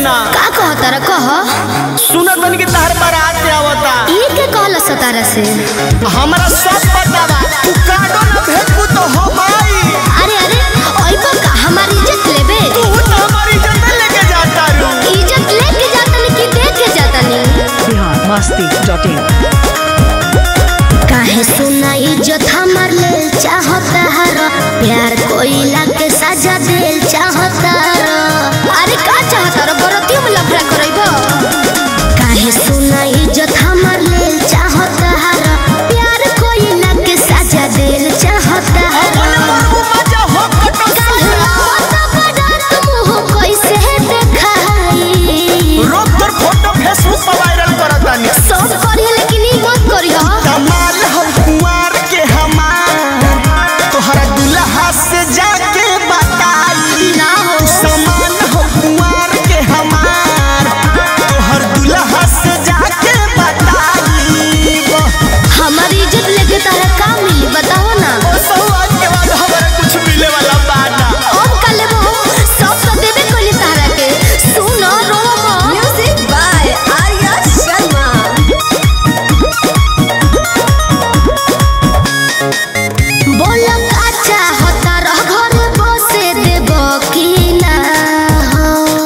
सोना का कहता रे कह सुनत बन के तहर बारात आवता ई के कहल सतारा से हमरा सब पता बा तू काडो ना भेजबू तो हम आई अरे अरे ओइबा का हमारी इज्जत लेबे तू तो हमारी इज्जत लेके जाता रू इज्जत लेके जातनी कि देके जातनी बिहार मस्ती डॉट इन काहे सुना इज्जत हमार ले चाहता हर प्यार कोइला के सजा देल चाहता र अरे का चाहता रो बरतियों में लफड़ा करइबो काहे सुना इज्जत हमार ले चाहता हर प्यार कोइला के सजा देल चाहता हर बोले मरबू मजा हो कटो कैसे देखाई रोक तोर फोटो फेसबुक पर वायरल करतानी सब करी लेकिन ई मत करी हो कमाल हो कुंवर के हमार तोहरा दुल्हा से जाके बताई ना हो समान हो कुंवर के हमार तोहर दुल्हा से जाके बताई हमारी इज्जत लेके तारा का मिली बताओ ना ओ सौभाग्य के बाद हमारा कुछ मिले वाला बाना अब का लेबो सब तो देबे कोली तारा के सुन रो म्यूजिक बाय आर्या शर्मा बोल का चाहता रह घर बसे देबो की ना हो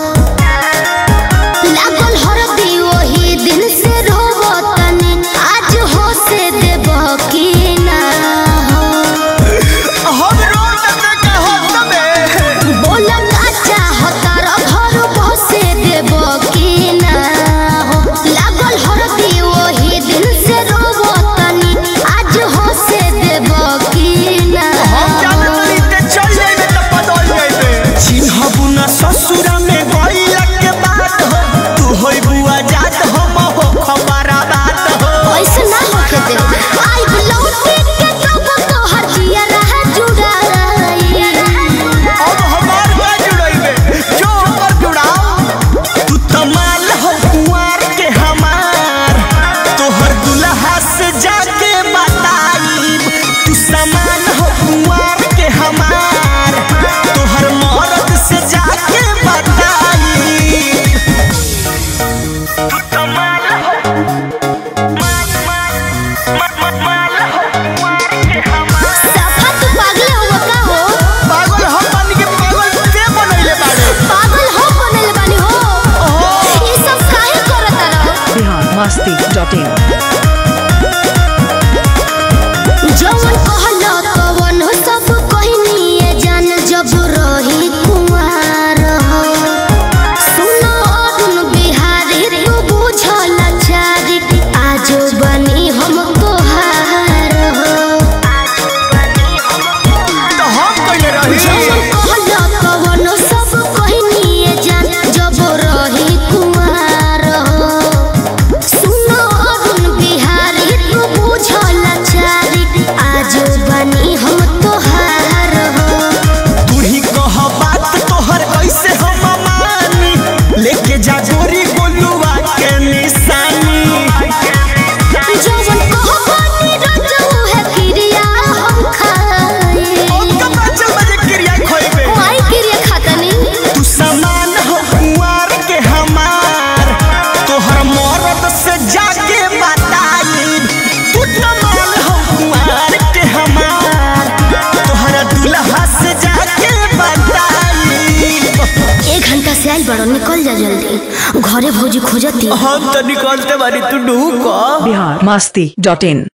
लागल हरदी ओही दिन से रोबो तनी आज हो से देबो की ना हो हम रोड पे के हो तबे बोल का चाहता र घर बसे देबो की ना हो लागल हरदी ओही दिन से रोबो तनी आज हो से देबो की ना हम जाने तनी ते चल जाइबे त बदल जाइबे चिन्हबू ना ससुर में गइला के बात हो तू होई बुआ जात हो हो खबरा बात हो ऐसे ना होके दे आई बुलौती के कब तो हटिया रह जुड़ाई अब हमार बा जुड़इबे जो पर जुड़ाओ तू तमाल हो कुंवर के हमार तोहर दुल्हा से जाके बताई तू समान हो कुंवर के हमार तोहर मर्द से जाके बताई तू तमाल हो सफा तू पागल हो का हो पागल हम बन के पागल के बनैले बाड़े पागल हो बनल बानी हो ओहो ये सब काहे करत रहो बिहार मस्ती डॉट इन जवन कहलो तवन सब कहनिए जान जब रही कुंवार हो सुनो अरुण बिहारी तू बुझल चारी आजो बनी हम तोहार हो तो हम कइले रही जवन कहलो तवन सब कहनिए जान जब रही कुंवार हो सुनो अरुण बिहारी तू बुझल चारी आजो बनी हम तोहार हो तू ही कह बात तोहर कैसे हम मानी लेके जा गोरी गोलुआ के निशानी जवन कहबानी रजऊ है क्रिया हम खाए उनका बच्चा बजे क्रिया खोइबे माई क्रिया खातनी तू समान हो कुंवर के हमार तोहर मर्द से जाके बताई तू तमाल हो कुंवर के हमार तोहर दुल्हा से जाके बताई एक घंटा से आइल बड़ो निकल जा जल्दी घरे भौजी खोजती हम तो निकलते बारी तू ढूक बिहार मस्ती डॉट इन